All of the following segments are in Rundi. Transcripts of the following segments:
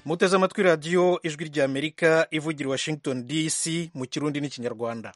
muteze amatwi radiyo ijwi ry'amerika ivugira i washington dc mu kirundi n'ikinyarwanda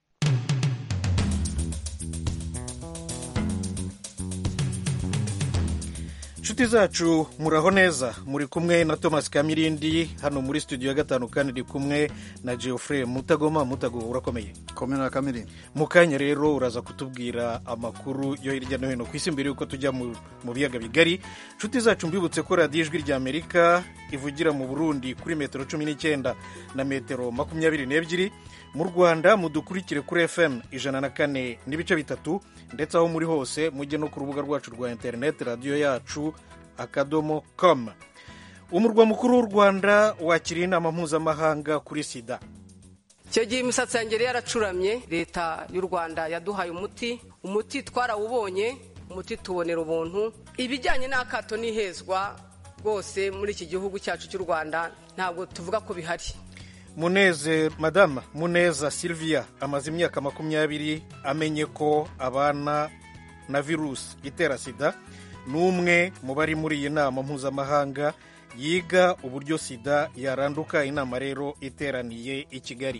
inshuti zacu muraho neza muri kumwe na thomas kamirindi hano muri studio ya gatanu kandi ndi kumwe na geoffrey mutagoma mutago urakomeye komera kamirindi mu kanya rero uraza kutubwira amakuru yo hirya no hino ku isi mbere y'uko tujya mu biyaga bigari inshuti zacu mbibutse ko radiyo ijwi rya amerika ivugira mu burundi kuri metero cumi n'icyenda na metero makumyabiri n'ebyiri mu rwanda mudukurikire kuri fm ijana na kane n'ibice bitatu ndetse aho muri hose mujye no ku rubuga rwacu rwa interineti radiyo yacu akadomo com umurwa mukuru w'u rwanda wakiriye inama mpuzamahanga kuri sida icyo gihe imisatsi yanjye yari yaracuramye leta y'u rwanda yaduhaye umuti umuti twarawubonye umuti tubonera ubuntu ibijyanye n'akato n'ihezwa rwose muri iki gihugu cyacu cy'u rwanda ntabwo tuvuga ko bihari muneze madama muneza sylvia amaze imyaka makumyabiri amenye ko abana na virusi itera sida ni umwe mu bari muri iyi nama mpuzamahanga yiga uburyo sida yaranduka inama rero iteraniye i kigali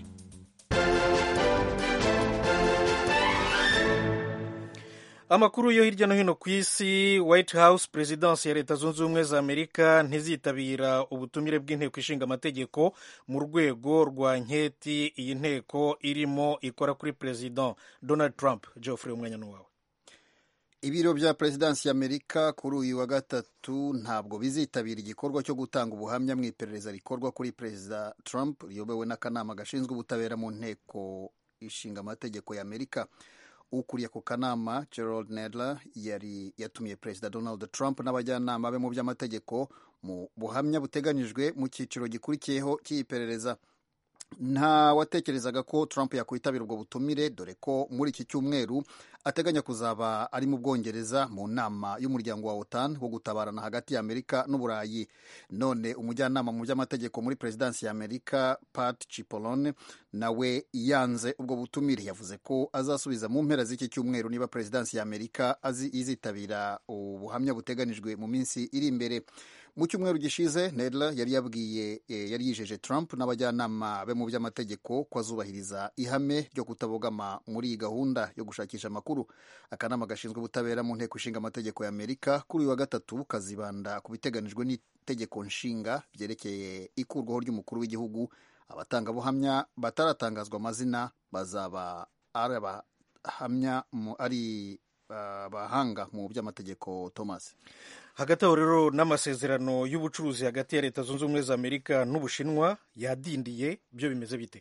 amakuru yo hirya no hino ku isi white house perezidansi ya leta zunze ubumwe za amerika ntizitabira ubutumire bw'inteko ishinga amategeko mu rwego rwa nketi iyi nteko irimo ikora kuri perezida donald trump geoffrey umwanya n'uwawe ibiro bya perezidansi y'amerika kuri uyu wa gatatu ntabwo bizitabira igikorwa cyo gutanga ubuhamya mu iperereza rikorwa kuri perezida trump riyobowe n'akanama gashinzwe ubutabera mu nteko ishinga amategeko y'amerika ukuriye ako kanama gerald nedler yari yatumiye perezida donald trump n'abajyanama be mu by'amategeko mu buhamya buteganyijwe mu cyiciro gikurikiyeho cy'iperereza nta watekerezaga ko trump yakwitabira ubwo butumire dore ko muri iki cyumweru ateganya kuzaba ari mu bwongereza mu nama y'umuryango wa otan wo gutabarana hagati ya amerika n'uburayi none umujyanama mu by'amategeko muri perezidansi ya amerika pat chipolone nawe yanze ubwo butumire yavuze ko azasubiza mu mpera z'iki cyumweru niba perezidansi ya amerika izitabira ubuhamya buteganijwe mu minsi iri imbere mu cyumweru gishize nedler yari yabwiye yari yijeje trump n'abajyanama be mu by'amategeko ko azubahiriza ihame ryo kutabogama muri iyi gahunda yo gushakisha amakuru akanama gashinzwe ubutabera mu nteko ishinga amategeko ya amerika kuri uyu wa gatatu kazibanda ku biteganijwe n'itegeko nshinga byerekeye ikurwaho ry'umukuru w'igihugu abatangabuhamya bataratangazwa amazina bazaba ari abahamya ari abahanga mu by'amategeko thomas hagati aho rero n'amasezerano y'ubucuruzi hagati ya leta zunze ubumwe za amerika n'ubushinwa yadindiye byo bimeze bite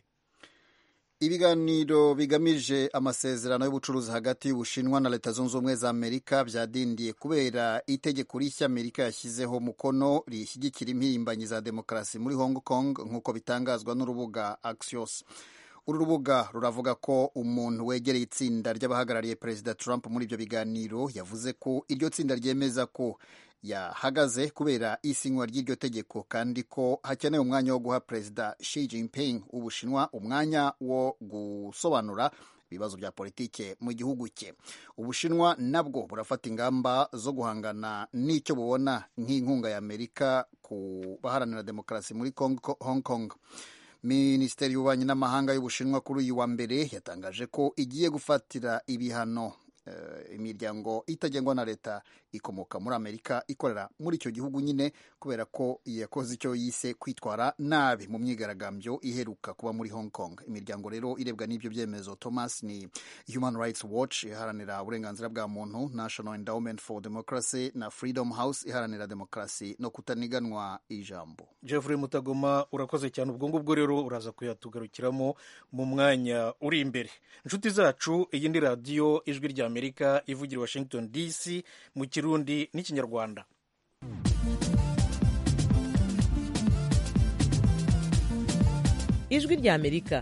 ibiganiro bigamije amasezerano y'ubucuruzi hagati y'ubushinwa na leta zunze ubumwe za amerika byadindiye kubera itegeko rishya amerika yashyizeho umukono rishyigikira impirimbanyi za demokarasi muri hong kong nk'uko bitangazwa n'urubuga axios uru rubuga ruravuga ko umuntu wegereye itsinda ry'abahagarariye perezida trump muri ibyo biganiro yavuze ko iryo tsinda ryemeza ko yahagaze kubera isinywa ry'iryo tegeko kandi ko hakenewe umwanya wo guha perezida Xi Jinping w'ubushinwa umwanya wo gusobanura ibibazo bya politike mu gihugu cye ubushinwa nabwo burafata ingamba zo guhangana n'icyo bubona nk'inkunga ya amerika ku baharanira demokarasi muri hong kong minisiteri y'ububanyi n'amahanga y'ubushinwa kuri uyu wa mbere yatangaje ko igiye gufatira ibihano imiryango itagengwa na leta ikomoka muri amerika ikorera muri icyo gihugu nyine kubera ko yakoze icyo yise kwitwara nabi mu myigaragambyo iheruka kuba muri hong kong imiryango rero irebwa n'ibyo byemezo thomas ni human rights watch iharanira uburenganzira bwa muntu national endowment for democracy na freedom house iharanira demokarasi no kutaniganwa ijambo jeffrey mutagoma urakoze cyane ubwo ngubwo rero uraza kuyatugarukiramo mu mwanya uri imbere inshuti zacu iyi ni radiyo ijwi rya amerika ivugira washington dc mu kirundi n'ikinyarwanda ijwi rya amerika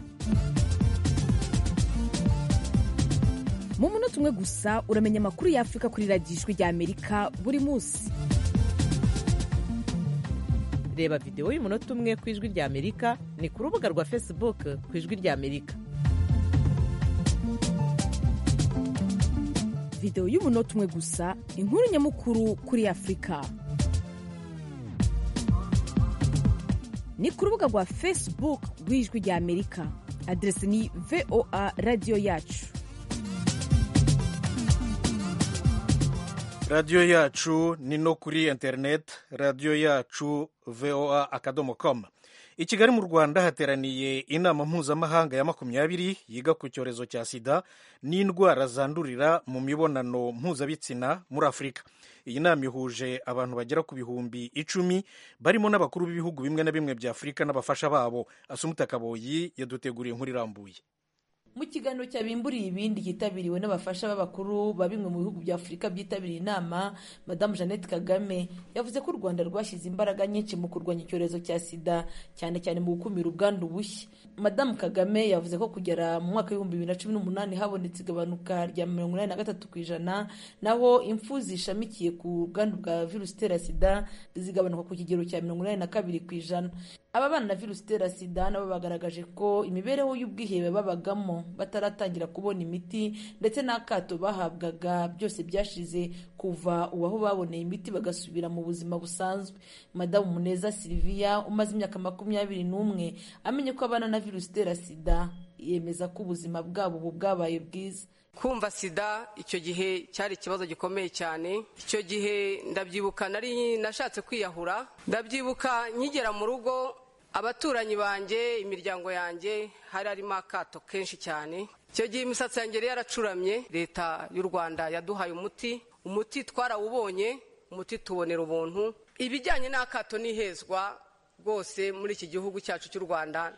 mu munota umwe gusa uramenya amakuru y'afurika kuri radiyo ijwi rya amerika buri munsi reba videwo y'umunota umwe ku ijwi rya amerika ni ku rubuga rwa facebook ku ijwi rya amerika videwo y'umunota umwe gusa inkuru nyamukuru kuri afurika ni ku rubuga rwa facebook rw'ijwi rya amerika aderesi ni voa radiyo yacu radiyo yacu ni no kuri interineti radiyo yacu voa akadomo komu i kigali mu rwanda hateraniye inama mpuzamahanga ya makumyabiri yiga ku cyorezo cya sida n'indwara zandurira mu mibonano mpuzabitsina muri afurika iyi nama ihuje abantu bagera ku bihumbi icumi barimo n'abakuru b'ibihugu bimwe na bimwe bya afurika n'abafasha babo asumuta kaboyi yaduteguriye inkuru irambuye mu kiganiro cyabimburiye ibindi cyitabiriwe n'abafasha b'abakuru ba bimwe mu bihugu bya afurika byitabiriye inama madamu jeannette kagame yavuze ko u rwanda rwashyize imbaraga nyinshi mu kurwanya icyorezo cya sida cyane cyane mu gukumira ubwandu bushya madamu kagame yavuze ko kugera mu mwaka w'ibihumbi bibiri na cumi n'umunani habonetse igabanuka rya mirongo inani na gatatu ku ijana naho impfu zishamikiye ku bwandu bwa virusi itera sida zigabanuka ku kigero cya mirongo inani na kabiri ku ijana ababana na virusi itera sida nabo bagaragaje ko imibereho y'ubwihebe babagamo bataratangira kubona imiti ndetse n'akato bahabwaga byose byashize kuva ubu aho baboneye imiti bagasubira mu buzima busanzwe madamu muneza siliviya umaze imyaka makumyabiri n'umwe amenye ko abana na virusi itera sida yemeza ko ubuzima bwabo ubu bwabaye bwiza kumva sida icyo gihe cyari ikibazo gikomeye cyane icyo gihe ndabyibuka nari nashatse kwiyahura ndabyibuka nkigera mu rugo abaturanyi banjye imiryango yanjye hari harimo akato kenshi cyane icyo gihe imisatsi yanjye yari yaracuramye leta y'u rwanda yaduhaye umuti umuti twarawubonye umuti tubonera ubuntu ibijyanye n'akato n'ihezwa rwose muri iki gihugu cyacu cy'u rwanda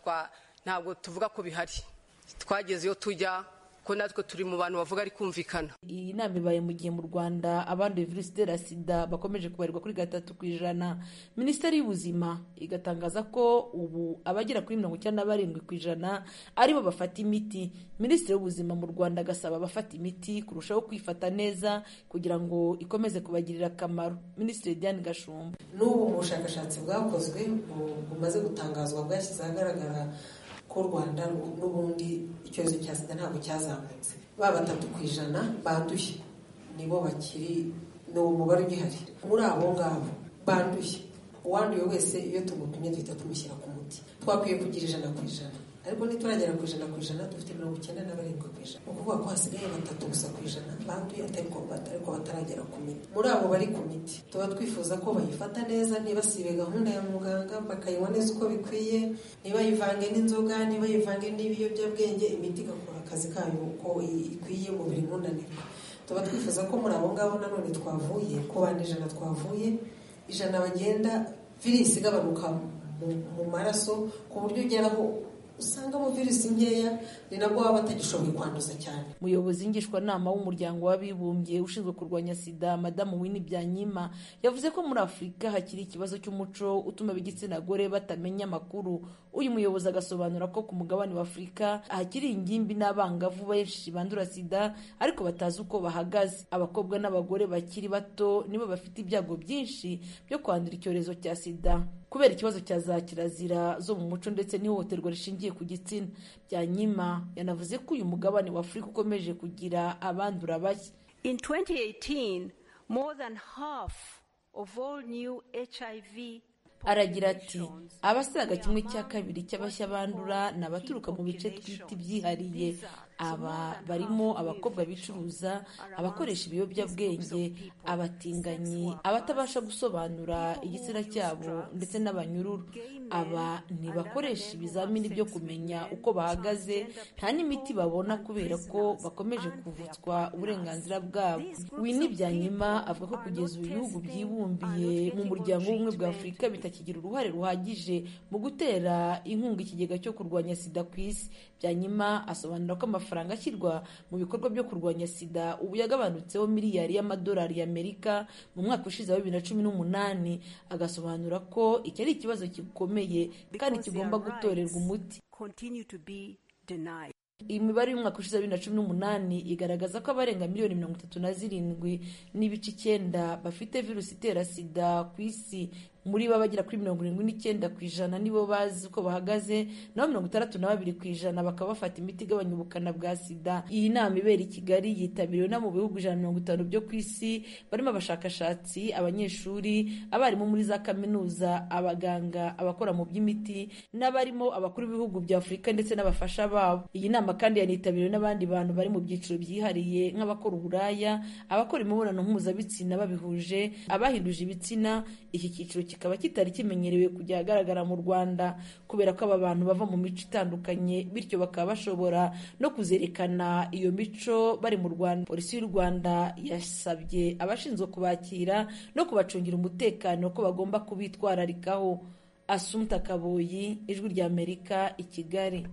ntabwo tuvuga ko bihari twageze iyo tujya ko natwe turi mu bantu bavuga ari kumvikana iyi nama ibaye mu gihe mu rwanda abanduye virusi itera sida bakomeje kubarirwa kuri gatatu ku ijana minisiteri y'ubuzima igatangaza ko ubu abagera kuri mirongo icyenda na barindwi ku ijana aribo bafata imiti minisitiri w'ubuzima mu rwanda agasaba abafata imiti kurushaho kwifata neza kugira ngo ikomeze kubagirira akamaro minisitiri diane gashumba n'ubu mu bushakashatsi bwakozwe bumaze gutangazwa bwashyize ahagaragara ko u rwanda n'ubundi icyorezo cya sida ntabwo cyazamutse ba batatu ku ijana banduye nibo bakiri ni umubare ugihari muri abo ngabo banduye uwanduye wese iyo tumupimye duhita tumushyira ku muti twakwiye kugira ijana ku ijana ariko nituragera ku ijana ku ijana dufite mirongo icyenda na barindwi ku ijana ni ukuvuga ko hasigaye batatu gusa ku ijana banduye ariko bataragera ku miti muri abo bari ku miti tuba twifuza ko bayifata neza ntibasibe gahunda ya muganga bakayinywa neza uko bikwiye ntibayivange n'inzoga ntibayivange n'ibiyobyabwenge imiti igakora akazi kayo uko ikwiye umubiri ntunanirwe tuba twifuza ko muri abo ngabo nanone twavuye ku bandi ijana twavuye ijana bagenda virusi igabanuka mu maraso ku buryo ugeraho usangamo virusi nkeya ni nabwo baba batagishoboye kwanduza cyane umuyobozi ngishwanama w'umuryango w'abibumbye ushinzwe kurwanya sida madamu wini byanyima yavuze ko muri afurika hakiri ikibazo cy'umuco utuma ab'igitsina gore batamenya amakuru uyu muyobozi agasobanura ko ku mugabane wa afurika hakiri ingimbi n'abangavu benshi bandura sida ariko batazi uko bahagaze abakobwa n'abagore bakiri bato nibo bafite ibyago byinshi byo kwandura icyorezo cya sida kubera ikibazo cya za kirazira zo mu muco ndetse n'ihohoterwa rishingiye ku gitsina byanyima yanavuze ko uyu mugabane wa afurika ukomeje kugira abandura bashya in 2018 more than half of all new hiv aragira ati abasaga kimwe cya kabiri cy'abashya bandura ni abaturuka mu bice twita ibyihariye aba barimo abakobwa bicuruza abakoresha ibiyobyabwenge abatinganyi abatabasha gusobanura igitsina cyabo ndetse n'abanyururu aba ntibakoresha ibizamini byo kumenya uko bahagaze nta n'imiti babona kubera ko bakomeje kuvutswa uburenganzira bwabo wini byanyuma avuga ko kugeza ubu ibihugu byibumbiye mu muryango w'ubumwe bwa afurika bitakigira uruhare ruhagije mu gutera inkunga ikigega cyo kurwanya sida ku isi byanyuma asobanura ko amafaranga ashyirwa mu bikorwa byo kurwanya sida ubu yagabanutseho miliyari y'amadolari y'amerika mu mwaka ushize wa bibiri na cumi n'umunani agasobanura ko iki ari ikibazo gikomeye kandi kigomba gutorerwa umuti iyi mibare y'umwaka ushize wa bibiri na cumi n'umunani igaragaza ko abarenga miliyoni mirongo itatu na zirindwi n'ibice icyenda bafite virusi itera sida ku isi muri bo bagera kuri mirongo irindwi n'icyenda ku ijana nibo bazi uko bahagaze naho mirongo itandatu na babiri ku ijana bakaba bafata imiti igabanya ubukana bwa sida iyi nama ibera i kigali yitabiriwe no mu bihugu ijana na mirongo itanu byo ku isi barimo abashakashatsi abanyeshuri abarimu muri za kaminuza abaganga abakora mu by'imiti n'abarimo abakuru b'ibihugu bya afurika ndetse n'abafasha babo iyi nama kandi yanitabiriwe n'abandi bantu bari mu byiciro byihariye nk'abakora uburaya abakora imibonano mpuzabitsina babihuje abahinduje ibitsina iki cyiciro kikaba kitari kimenyerewe kujya ahagaragara mu rwanda kubera ko aba bantu bava mu mico itandukanye bityo bakaba bashobora no kuzerekana iyo mico bari mu rwanda polisi y'u rwanda yasabye abashinzwe kubakira no kubacungira umutekano ko bagomba kubitwararikaho asumta kaboyi ijwi ry'amerika i kigali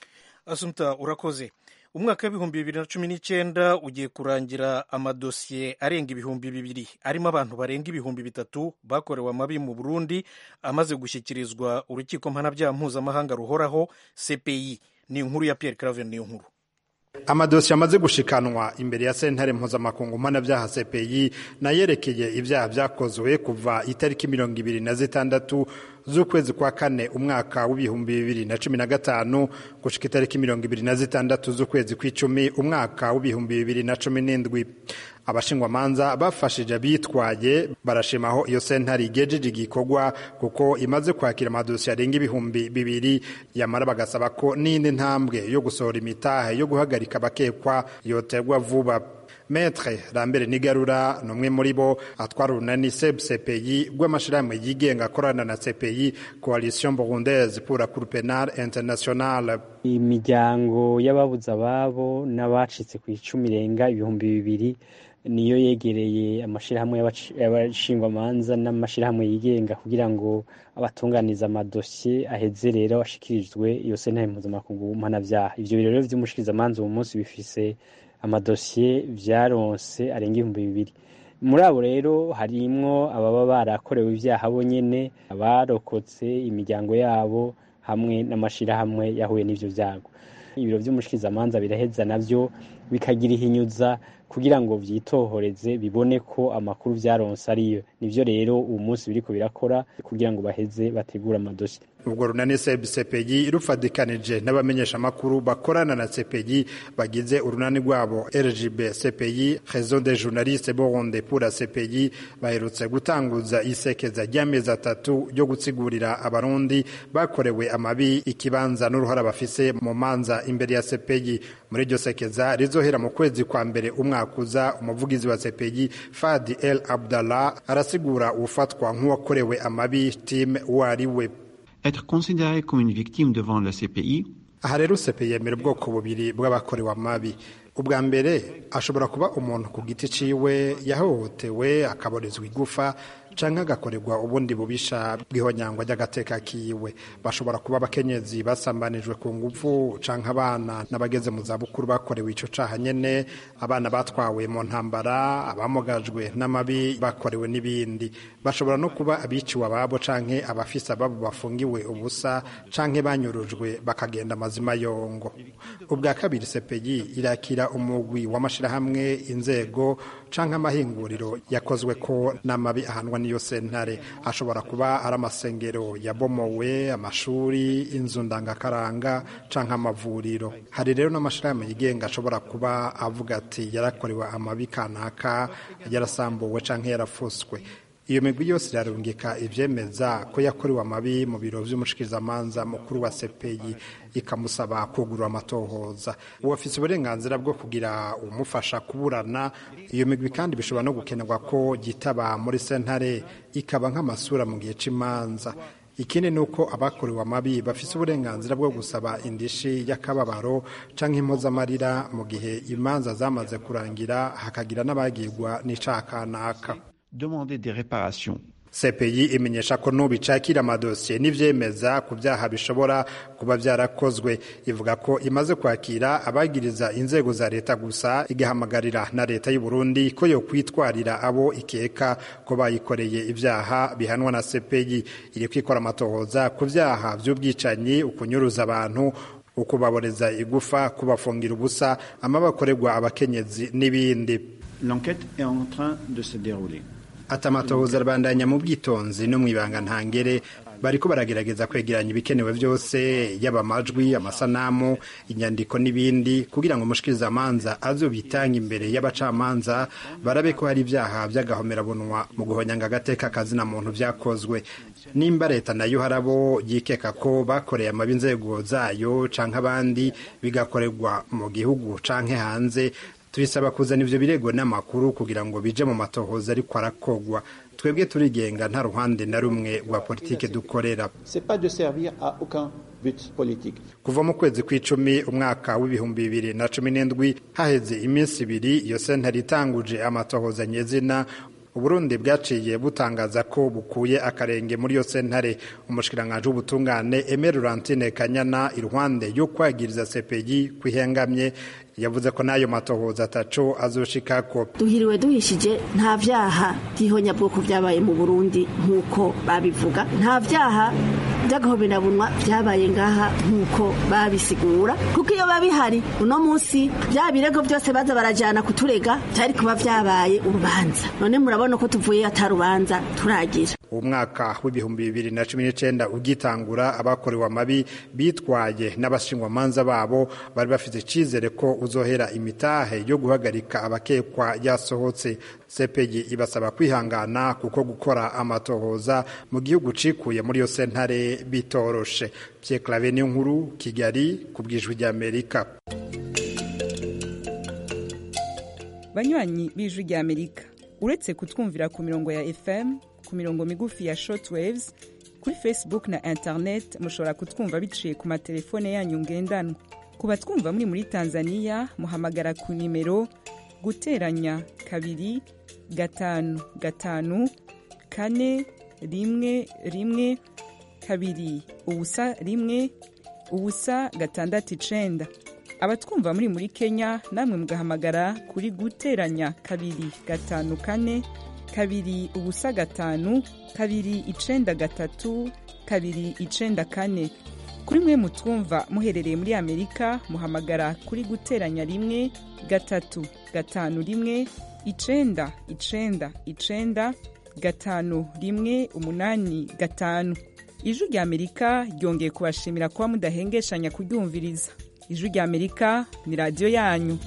asumta urakoze umwaka w'ibihumbi bibiri na cumi n'icyenda ugiye kurangira amadosiye arenga ibihumbi bibiri arimo abantu barenga ibihumbi bitatu bakorewe amabi mu burundi amaze gushyikirizwa urukiko mpanabyaha mpuzamahanga ruhoraho cpi ni inkuru ya pierre claver niyo nkuru amadosiye amaze gushikanwa imbere ya sentare mpuzamakungu mpanabyaha cpi nayerekeye ibyaha byakozwe kuva itariki mirongo ibiri na zitandatu z'ukwezi kwa kane umwaka w'ibihumbi bibiri na cumi na gatanu gushika itariki mirongo ibiri na zitandatu z'ukwezi kw'icumi umwaka w'ibihumbi bibiri na cumi n'indwi abashingwamanza bafashije abitwaye barashima aho iyo sentare igejeje igikorwa kuko imaze kwakira amadosiye arenga ibihumbi bibiri yamara bagasaba ko n'indi ntambwe yo gusohora imitahe yo guhagarika abakekwa yoterwa vuba Metre Lambert Nigarura ni umwe muri bo atwara urunani SEB CPI rw'amashirahamwe yigenga akorana na CPI Coalition Burundaise pour la Cour pénale internationale imiryango y'ababuze ababo n'abacitse ku icumi irenga ibihumbi bibiri niyo yegereye amashirahamwe y'abashingwamanza n'amashirahamwe yigenga kugira ngo abatunganiza amadosiye aheze rero ashikirijwe iyo sentare mpuzamakungu mpanavyaha ivyo birero vy'umushikirizamanza uwo munsi bifise amadosiye vyaronse arenga ibihumbi bibiri muri abo rero harimwo ababa barakorewe ibyaha bo nyene abarokotse imiryango yabo hamwe n'amashirahamwe yahuye n'ivyo vyago ibiro vy'umushikirizamanza biraheza navyo bikagira ihinyuza kugira ngo vyitohoreze bibone ko amakuru vyaronse ariyo nivyo rero uwu munsi biriko birakora kugira ngo baheze bategure amadosi ubwo runani cpgi rufadikanije n'abamenyeshamakuru bakorana na cpgi bagize urunani rwabo rgb cpi réseau des journalistes burunde pour la cpgi baherutse gutanguza isekeza ry'amezi atatu ryo gutsigurira abarundi bakorewe amabi ikibanza n'uruhara bafise mu manza imbere ya cpgi muri iryo sekeza rizohera mu kwezi kwa mbere umwaka uza umuvugizi wa cpgi fadi el abdallah arasigura ufatwa nk'uwakorewe amabi tim uwo ari we être considéré comme une victime devant la CPI. aha rero CPI yemera ubwoko bubiri bw'abakorewe amabi ubwa mbere ashobora kuba umuntu ku giti ciwe yahohotewe akaborezwa igufa canke agakorerwa ubundi bubisha bw'ihonyangwa ry'agateka kiwe bashobora kuba abakenyezi basambanijwe ku nguvu canke abana n'abageze mu zabukuru bakorewe ico caha nyene abana batwawe mu ntambara abamugajwe n'amabi bakorewe n'ibindi bashobora no kuba abiciwe ababo canke abafise ababo bafungiwe ubusa canke banyurujwe bakagenda amazima yongo ubwa kabiri sepeyi irakira umugwi w'amashirahamwe inzego canke amahinguriro yakozwe ko n'amabi ahanwa n'iyo sentare ashobora kuba ari amasengero yabomowe amashuri inzu ndangakaranga canke amavuriro hari rero n'amashirahamwe yigenga ashobora kuba avuga ati yarakorewe amabi kanaka yarasambuwe canke yarafuswe iyo migwi yose irarungika ivyemeza ko yakorewe amabi mu biro vy'umushikirizamanza mukuru wa sepeyi ikamusaba kugurura amatohoza uwo afise uburenganzira bwo kugira umufasha kuburana iyo migwi kandi bishobora no gukenerwa ko yitaba muri sentare ikaba nk'amasura mu gihe c'imanza ikindi ni uko abakorewe amabi bafise uburenganzira bwo gusaba indishi y'akababaro canke impozamarira mu gihe imanza zamaze kurangira hakagira n'abagirwa n'icaha kanaka demander des réparations. CPI imenyesha ko nubu icakira amadosiye n'ivyemeza ku vyaha bishobora kuba vyarakozwe ivuga ko imaze kwakira abagiriza inzego za leta gusa igahamagarira na leta y'u Burundi ko yo kwitwarira abo ikeka ko bayikoreye ivyaha bihanwa na CPI iri kwikora amatohoza ku vyaha vy'ubwicanyi ukunyuruza abantu ukubaboreza igufa kubafungira ubusa amabakorerwa abakenyezi n'ibindi L'enquête est en train de se dérouler. ati amatohoza arabandanya mu bwitonzi no mu ibanga ntangere bariko baragerageza kwegeranya ibikenewe byose yaba amajwi amasanamu inyandiko n'ibindi kugira ngo umushikirizamanza azobitanga imbere y'abacamanza barabe ko hari ibyaha by'agahomerabunwa mu guhonyanga agateka kazina muntu vyakozwe nimba leta nayo harabo yikeka ko bakoreye amabi inzego zayo canke abandi bigakorerwa mu gihugu canke hanze tubisaba kuzana ivyo birego n'amakuru kugira ngo bije mu matohoza ariko arakogwa twebwe turigenga nta ruhande na rumwe rwa politike dukorera kuva mu kwezi kw'icumi umwaka w'ibihumbi bibiri na cumi n'indwi haheze iminsi ibiri iyo sentare itanguje amatohoza nyezina uburundi bwaciye butangaza ko bukuye akarenge muri iyo sentare umushikiranganji w'ubutungane Aimé Laurentine Kanyana iruhande yo kwagiriza CPI kwihengamye yavuze ko n'ayo matohoza ataco azoshikako duhiriwe duhishije nta vyaha by'ihonyabwoko vyabaye mu burundi nk'uko babivuga nta vyaha by'agahoberabunwa vyabaye ngaha nk'uko babisigura kuko iyo babihari uno munsi vya birego vyose baza barajana kuturega vyari kuba vyabaye urubanza none murabona ko tuvuye atarubanza turagira umwaka w'ibihumbi bibiri na cumi n'icenda ugitangura abakorewe amabi bitwaye n'abashingwamanza babo bari bafite icizere ko uzohera imitahe yo guhagarika abakekwa yasohotse sepegi ibasaba kwihangana kuko gukora amatohoza mu gihugu cikuye muri iyo sentare bitoroshe Pierre Claver nkuru Kigali ku bwijwi ry'Amerika banywanyi b'ijwi ry'Amerika uretse kutwumvira ku mirongo ya FM ku mirongo migufi ya shortwaves kuri Facebook na internet mushobora kutwumva biciye ku matelefone yanyu ngendanwa ku batwumva muri muri Tanzania muhamagara ku nimero guteranya kabiri gatanu gatanu kane rimwe rimwe kabiri ubusa rimwe ubusa gatandatu icenda abatwumva muri muri Kenya namwe mugahamagara kuri guteranya kabiri gatanu kane kabiri ubusa gatanu kabiri icenda gatatu kabiri icenda kane kuri mwe mutwumva muherereye muri amerika muhamagara kuri guteranya rimwe gatatu gatanu rimwe icenda icenda icenda gatanu rimwe umunani gatanu ijwi rya amerika ryongeye kubashimira kuba mudahengeshanya kuryumviriza ijwi rya amerika ni radiyo yanyu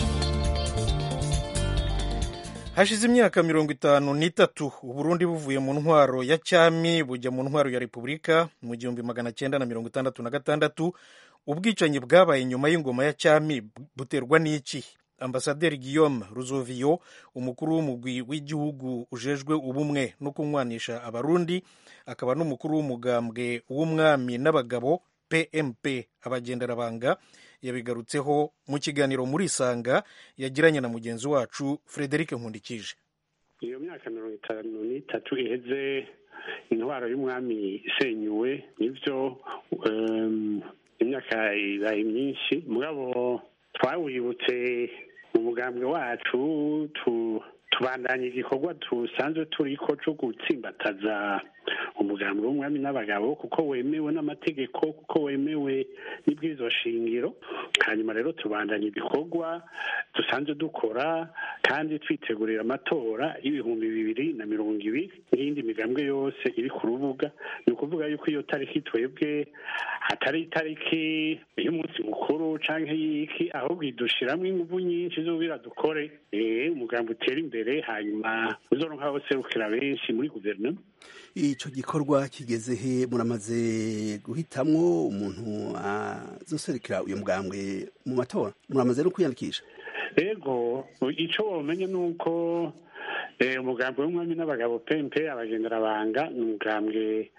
hashize imyaka mirongo itanu n'itatu uburundi buvuye mu ntwaro ya cyami bujya mu ntwaro ya repubulika mu gihumbi magana cyenda na mirongo itandatu na gatandatu ubwicanyi bwabaye nyuma y'ingoma ya cyami buterwa n'iki ambasaderi guillaume ruzoviyo umukuru w'umugwi w'igihugu ujejwe ubumwe no kunywanisha abarundi akaba n'umukuru w'umugambwe w'umwami n'abagabo pmp abagenderabanga yabigarutseho mu kiganiro muri isanga yagiranye na mugenzi wacu frederic nkundikije iyo myaka mirongo itanu n'itatu iheze intwaro y'umwami isenyuwe nibyo imyaka ibaye myinshi mugabo twawibutse mu mugambwe wacu tubandanya igikorwa dusanzwe turi ko cyo gutsimbataza umugambi w'umwami n'abagabo kuko wemewe n'amategeko kuko wemewe n'ibwirizwa shingiro hanyuma rero tubandanya ibikorwa dusanzwe dukora kandi twitegurira amatora y'ibihumbi bibiri na mirongo ibiri n'iyindi migambwe yose iri ku rubuga ni ukuvuga yuko iyo tariki twebwe atari itariki y'umunsi mukuru cyangwa y'iki ahubwo idushyiramo ingufu nyinshi z'ubira dukore umugambi utera imbere hanyuma uzoronka userukira benshi muri guverinoma icyo gikorwa kigeze he muramaze guhitamwo umuntu azoserukira uyu mugambwe mu matora muramaze no kwiyandikisha yego icyo wamenya ni uko umugambi w'umwami n'abagabo pempe abagenderabanga ni umugambwe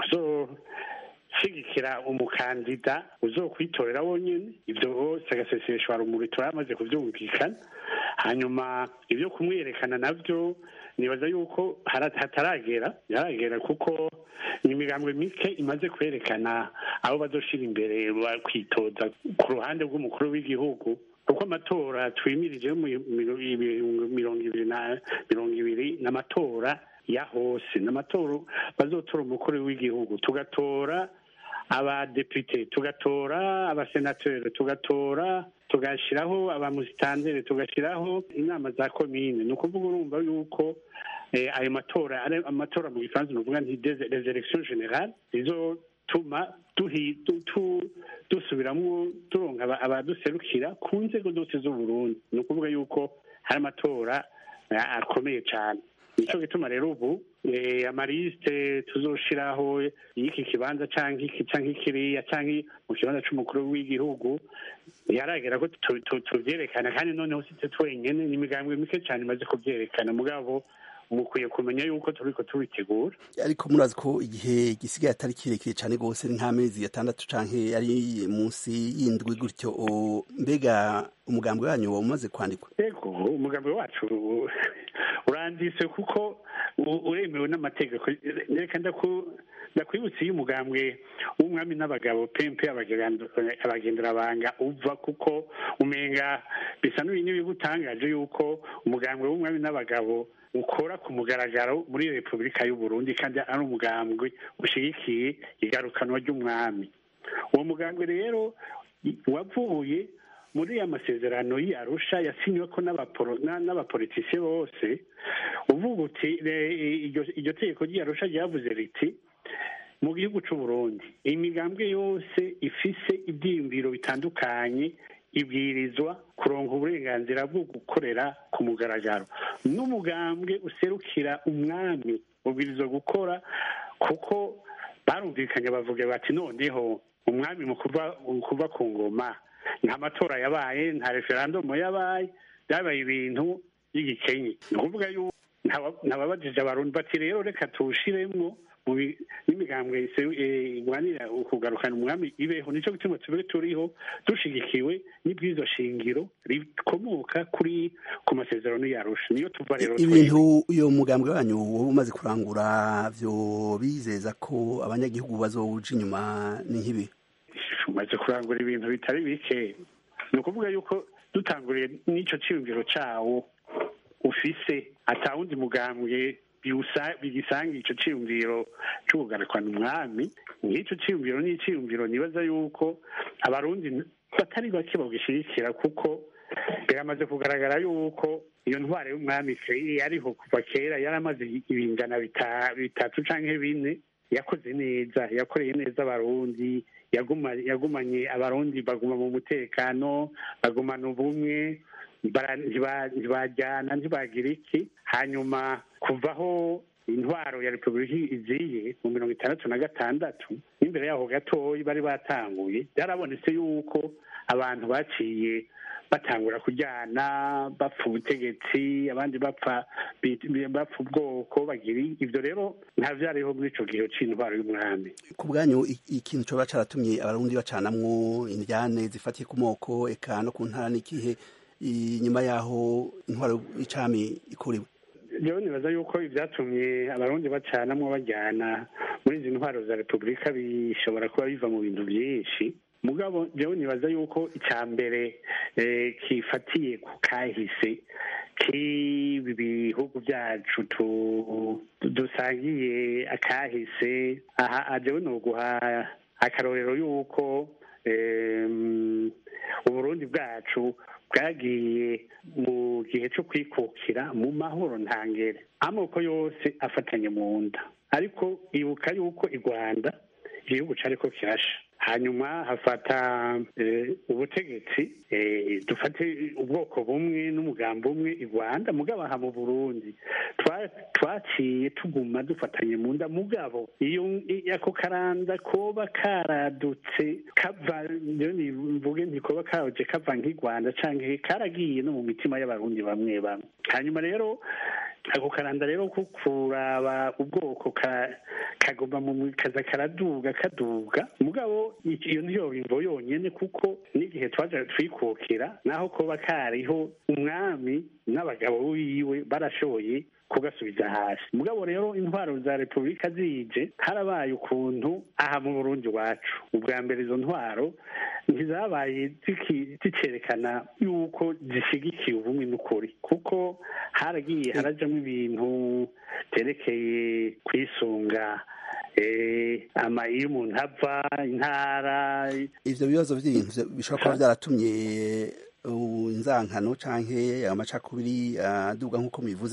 uzoshyigikira umukandida uzokwitorera wonyine ibyo hose agaseseshwa rumuri turamaze kubyumvikana hanyuma ibyo kumwerekana nabyo nibaza yuko hataragera yaragera kuko ni imigambwe mike imaze kwerekana abo bazoshira imbere kwitoza ku ruhande rw'umukuru w'igihugu kuko amatora twimirije mirongo ibiri na mirongo ibiri n'amatora ya hose n'amatora bazotora umukuru w'igihugu tugatora abadepite tugatora abasenateri tugatora tugashyiraho abamusitandere tugashyiraho inama za komine ni ukuvuga urumva yuko ayo matora amatora mu gifaransa nuvuga nti les elections générales zizotuma dusubiramwo turonka abaduserukira ku nzego zose z'uburundi ni ukuvuga yuko hari amatora akomeye cyane nicyo gituma rero ubu amarisite tuzoshiraho y'iki kibanza cyangwa iki cyangwa ikiriya cyangwa mu kibanza cy'umukuru w'igihugu yaragera ko tubyerekana kandi noneho sitwe twenyine ni imigambwe mike cyane imaze kubyerekana mugabo mukwiye kumenya yuko turiko tubitegura ariko murazi ko igihe gisigaye atari kirekire cyane rwose ni nk'amezi atandatu canke ari munsi y'indwi gutyo mbega umugambwe wanyu wa umaze kwandikwa yego umugambwe wacu uranditse kuko uremewe n'amategeko reka ndakwibutsa iyo umugambwe w'umwami n'abagabo pempe abagenderabanga uva kuko umenga bisa n'ibigutangaje yuko umugambwe w'umwami n'abagabo ukora ku mugaragaro muri repubulika y'u Burundi kandi ari umugambwe ushyigikiye igarukanwa ry'umwami uwo mugambwe rero wavuye muri ya masezerano y'arusha yasinywe ko n'abapolitisiye bose uvuga uti iryo tegeko ry'arusha ryavuze riti mu gihugu cy'u Burundi imigambwe yose ifise ibyiyumviro bitandukanye ibwirizwa kuronka uburenganzira bwo gukorera ku mugaragaro n'umugambwe userukira umwami ubwirizwa gukora kuko barumvikanye bavuga bati noneho umwami mu kuva ku ngoma nta matora yabaye nta referandumu yabaye byabaye ibintu by'igikenye ni ukuvuga yuko ntababajije abarundi bati rero reka tuwushiremo n'imigambwe irwanira kugarukana umwami ibeho nicyo gituma tube turiho dushigikiwe n'ibwizo shingiro rikomoka kuri ku masezerano yarusha niyo tuva rero ibintu uyo mugambwe wanyu wowe umaze kurangura vyo bizeza ko abanyagihugu bazowuja inyuma ni nk'ibi umaze kurangura ibintu bitari bike ni ukuvuga yuko dutanguriye n'ico ciyumviro cawo ufise atawundi mugambwe bigisanga ico ciyumviro co kugarukana umwami nk'ico ciyumviro ni iciyumviro nibaza yuko abarundi batari bake bagishigikira kuko biramaze kugaragara yuko iyo ntwaro y'umwami yariho kuva kera yaramaze ibingana bitatu canke bine yakoze neza yakoreye neza abarundi yagumanye abarundi baguma mu mutekano bagumana ubumwe ntibajyana ntibagira iki hanyuma kuvaho intwaro ya repubulika iziye mu mirongo itandatu na gatandatu n'imbere yaho gatoya bari batanguye byarabonetse yuko abantu baciye batangura kujyana bapfa ubutegetsi abandi bapfa bapfa ubwoko bagira ibyo rero nta byariho muri icyo gihe cy'intwaro y'umwami ku bwanyu ikintu cyoba cyaratumye abarundi bacanamwo indyane zifatiye ku moko eka no ku ntara n'ikihe inyuma yaho intwaro y'icami ikuriwe rero nibaza yuko ibyatumye abarundi bacanamwo bajyana muri izi ntwaro za repubulika bishobora kuba biva mu bintu byinshi mugabo rero nibaza yuko icya mbere kifatiye ku kahise k'ibi bihugu byacu dusangiye akahise aha rero ni uguha akarorero y'uko uburundi bwacu bwagiye mu gihe cyo kwikukira mu mahoro ntangere amoko yose afatanye mu nda ariko ibuka yuko i rwanda igihugu cyariko kirasha hanyuma hafata ubutegetsi dufate ubwoko bumwe n'umugambi umwe i rwanda mugabo aha mu burundi twaciye tuguma dufatanye mu nda mugabo iyo ako karanda koba karadutse kava mvuge ntikoba kaje kava nk'i rwanda cyangwa karagiye no mu mitima y'abarundi bamwe bamwe hanyuma rero ako karanda rero ko kuraba ubwoko kagomba mu kaza karaduga kaduga mugabo iyo niyo bimvo yonyene kuko n'igihe twaje twikukira naho koba kariho umwami n'abagabo wiwe barashoboye kugasubiza hasi mugabo rero intwaro za repubulika zije harabaye ukuntu aha mu burundi wacu ubwa mbere izo ntwaro ntizabaye zicerekana yuko zishyigikiye ubumwe n'ukuri kuko haragiye harajamo ibintu byerekeye kwisunga ama iyo umuntu ava intara ivyo bibazo vy'ibintu bishobora kuba vyaratumye inzankano canke amacakubiri aduga nk'uko mubivuze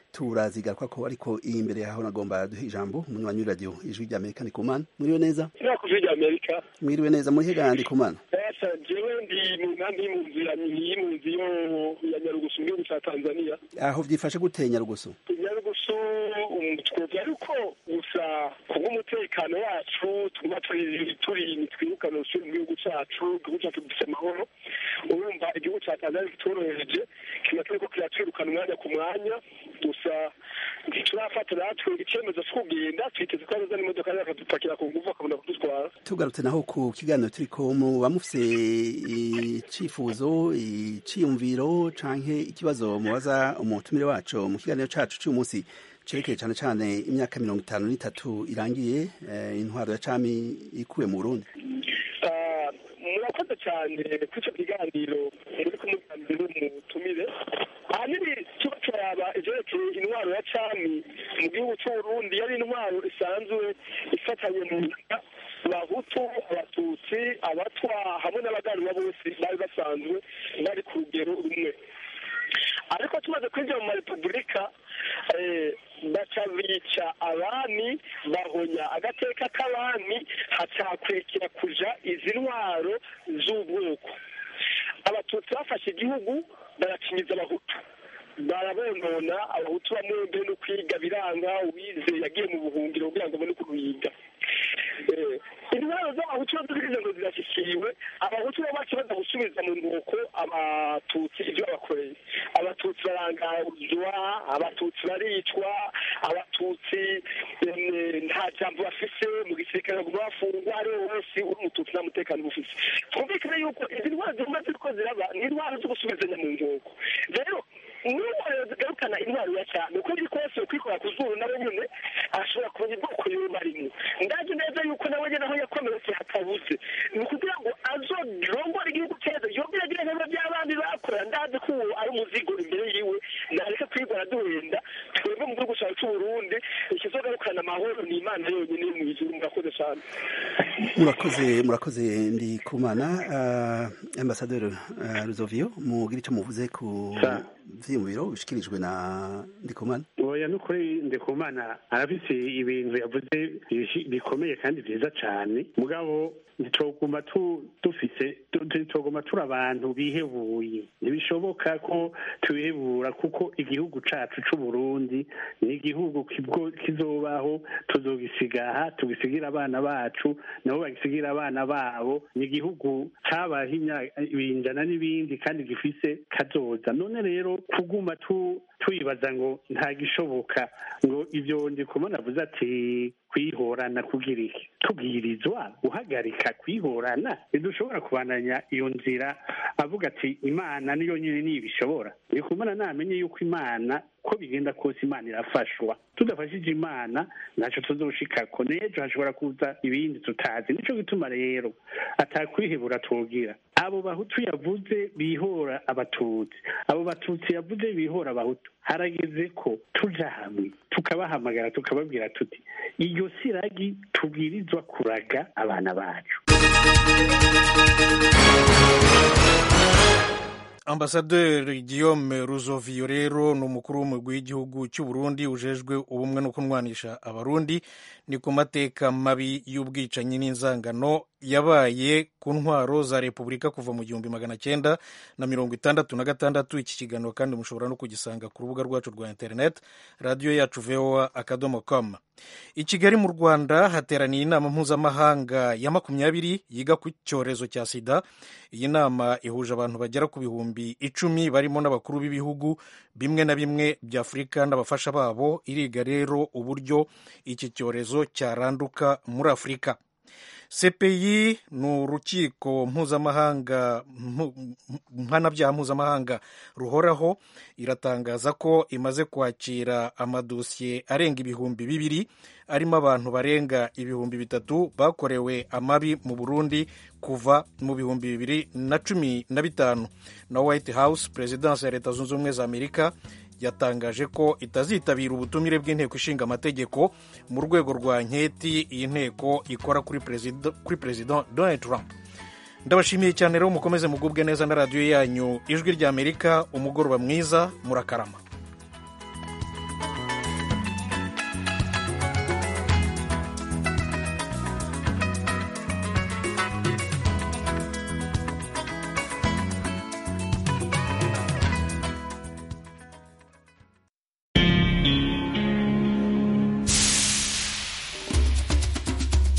turazigaruka ko ariko iyi mbere yaho nagomba duhe ijambo umunywanyi w'iradiyo ijwi rya amerika ni kumana mwiriwe neza ku ijwi rya amerika mwiriwe neza muri hega ndi kumana esa jewe ndi mu nkambi y'impunzi ya y'impunzi yo ya nyarugusu mu gihugu ca tanzania aho vyifashe gute nyarugusu nyarugusu twumva yuko gusa kubw'umutekano wacu tuguma turi turi twirukana usubira mu gihugu cacu igihugu cacu gifise amahoro urumva igihugu ca tanzania kitorohereje kiba kiriko kiratwirukana umwanya ku mwanya gusa ntiturafata natwe icyemezo cyo kugenda twiteze ko hazana imodoka zakadupakira ku nguvu akabona kudutwara tugarutse naho ku kiganiro turiko muba mufise icifuzo iciyumviro canke ikibazo mubaza umutumire wacu mu kiganiro cacu c'uyu munsi cerekeye cane cane imyaka mirongo itanu n'itatu irangiye intwaro ya cami ikuwe mu burundi murakoze cyane kuri icyo kiganiro muri kumuganira n'umutumire ahanini tuba turaba ivyerekeye intwaro ya cami mu gihugu c'uburundi yari intwaro isanzwe ifatanye mu nda abahutu abatutsi abatwa hamwe n'abaganwa bose bari basanzwe bari ku rugero rumwe ariko tumaze kwinjira mu marepubulika baca bica abami bahonya agateka k'abami hacakwekera kuja izi ntwaro z'ubwoko abatutsi bafashe igihugu barakinyiza abahutu barabonona abahutu bamwe mbere no kwiga biranga uwize yagiye mu buhungiro kugira ngo abone kubiga intwaro z'abahutu zo zirize ngo zirashyikiwe abahutu bo baca baza gusubiza mu nkoko abatutsi ibyo babakoreye abatutsi barangazwa abatutsi baricwa abatutsi nta jambo bafise mu gisirikare baguma bafungwa ari we wese uri umututsi nta mutekano bufise twumvikane yuko izi ntwaro ziguma ziriko ziraba ni intwaro zo gusubizanya mu nkoko rero n'intwaro zigarukana intwaro ya cyane uko biri kose kwikora ku zuru nawe nyine ashobora kumenya ubwoko yoba arimo ndazi neza yuko nawe nyine aho yakomeretse hatabuze ni ukugira ngo azorongore igihugu cyeza yongere agire neza by'abandi bakora ndazi ko uwo ari umuzigo imbere yiwe nareka kwigora duhenda twebwe mu gihugu cyacu c'uburundi ikizogarukana amahoro ni imana yonyine yo mw'ijuru murakoze cyane murakoze murakoze ndi kumana uh, ambasaderi uh, ruzovio mugira icyo muvuze ku vyiyumviro bishikirijwe na ndikumana oya nukuri ndikumana arafise ibintu yavuze bikomeye kandi vyiza cane mugabo ntitwoguma dufise ntitwoguma turi abantu bihebuye ntibishoboka ko tubihebura kuko igihugu cacu c'uburundi ni igihugu kizobaho tuzogisigaha tugisigira abana bacu nabo bagisigira abana babo ni igihugu cabaho ibinjana n'ibindi kandi gifise kazoza none rero kuguma twibaza ngo nta gishoboka ngo ivyo ndikumana avuze ati kwihorana kugira iki tubwirizwa guhagarika kwihorana ntidushobora kubandanya iyo nzira avuga ati imana niyo nyine nibishobora ndikumana namenye yuko imana ko bigenda kose imana irafashwa tudafashije imana ntacyo tuzoshikako n'ejo hashobora kuza ibindi tutazi nico gituma rero atakwihebura twogira abo bahutu yavuze bihora abatutsi abo batutsi yavuze bihora abahutu harageze ko tuja hamwe tukabahamagara tukababwira tuti iyo siragi tubwirizwa kuraga abana bacu ambasaderi guillaume ruzovio rero ni umukuru w'umugwi w'igihugu cy'u burundi ujejwe ubumwe no kunwanisha abarundi ni ku mateka mabi y'ubwicanyi n'inzangano yabaye ku ntwaro za repubulika kuva mu gihumbi magana cyenda na mirongo itandatu na gatandatu iki kiganiro kandi mushobora no kugisanga ku rubuga rwacu rwa interineti radiyo yacu voa akadomo com i kigali mu rwanda hateraniye inama mpuzamahanga ya makumyabiri yiga ku cyorezo cya sida iyi nama ihuje abantu bagera ku bihumbi icumi barimo n'abakuru b'ibihugu bimwe na bimwe bya afurika n'abafasha babo iriga rero uburyo iki cyorezo cyaranduka muri afurika cpi ni urukiko mpuzamahanga mpanabyaha mpuzamahanga ruhoraho iratangaza ko imaze kwakira amadosiye arenga ibihumbi bibiri arimo abantu barenga ibihumbi bitatu bakorewe amabi mu burundi kuva mu bihumbi bibiri na cumi na bitanu na white house perezidansi ya leta zunze ubumwe za amerika yatangaje ko itazitabira ubutumire bw'inteko ishinga amategeko mu rwego rwa nketi iyi nteko ikora kuri perezida donald trump ndabashimiye cyane rero mukomeze mugubwe neza na radiyo yanyu ijwi ry'amerika umugoroba mwiza murakarama